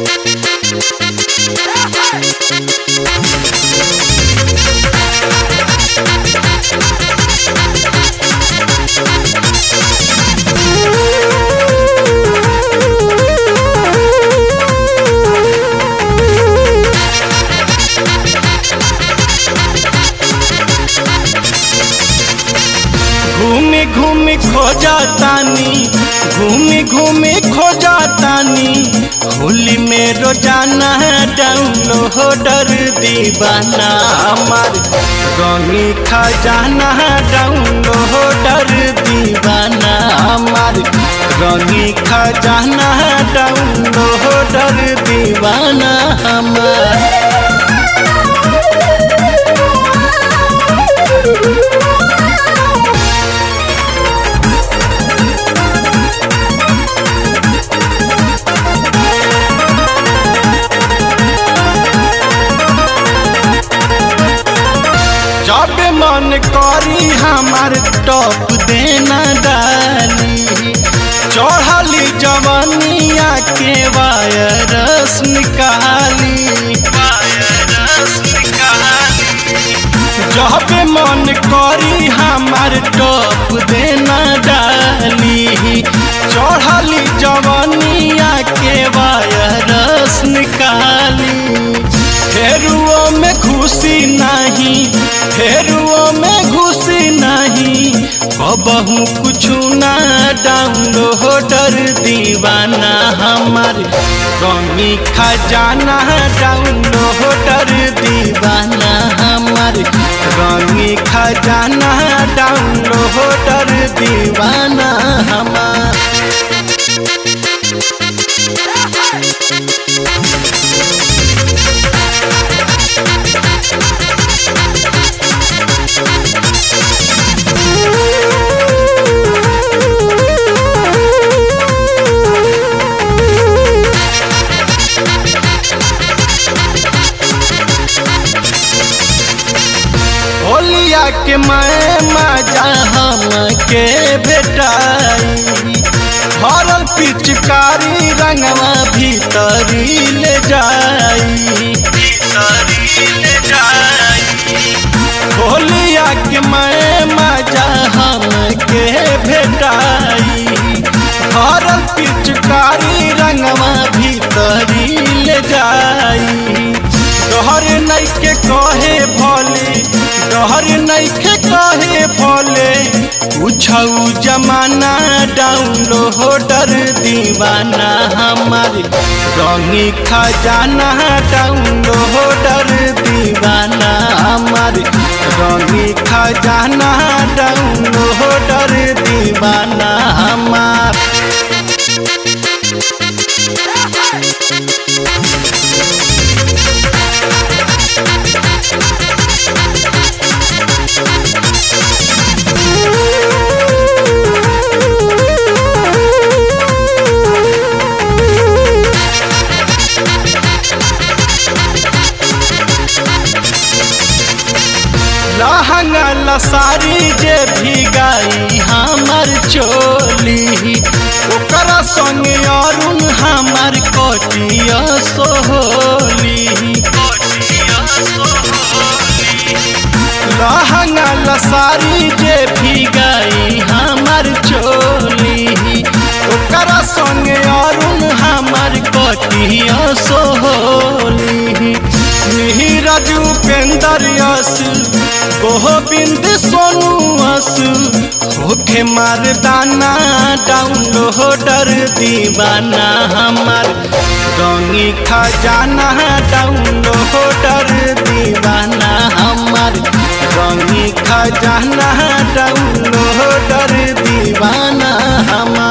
घूमी घूमी खोजा तानी घूमी घूमी खोजा तानी होली में रोजाना डाउनलोडर दीवाना हमार गमी खजाना डाउनलोडर दीवाना हमार गमी खजाना डाउनलोडर दीवाना हमार जब मन करी हमार टॉप देना डाली चढ़ली जवनिया के वायरस निकाली जब मन करी हमार टॉप देना डाली चढ़ली जवनिया के वायरस निकाली फेरुओ में खुशी नहीं फेरुओ में घुसी नहीं कबहू कुछ ना डाउनलोडर दीवाना हमार कमी खजाना डाउनलोडर दीवाना हमार कमी खजाना डाउनलोडर दीवाना हमार होलिया के मैं मजा हम के भेटाई हरल पिचकारी रंगवा भीतरी ले जाई होलिया के मैं मजा हम के भेटाई हरल पिचकारी रंगवा भीतरी ले जाई डहर नैके कहे भोले डहर नैके कहे भोले पूछऊ जमाना डाउनलोडर दीवाना हमार रंगी खजाना डाउनलोडर दीवाना हमार रंगी खजाना डाउनलोडर दीवाना हमार लहंगा लसारी जे भी गाई हमर चोली ओकरा संग अरुण हमर कटिया सोहोली लहंगा लसारी जे भी गाई हमर चोली ओकरा संग अरुण हमर कटिया सोहोली नीरज उपेंद्र यस गोविंद सोनू अस होखे मर्दाना डाउनलोडर दीवाना हमार रंगी खजाना डाउनलोडर दीवाना हमार रंगी खजाना डाउनलोडर दीवाना हमार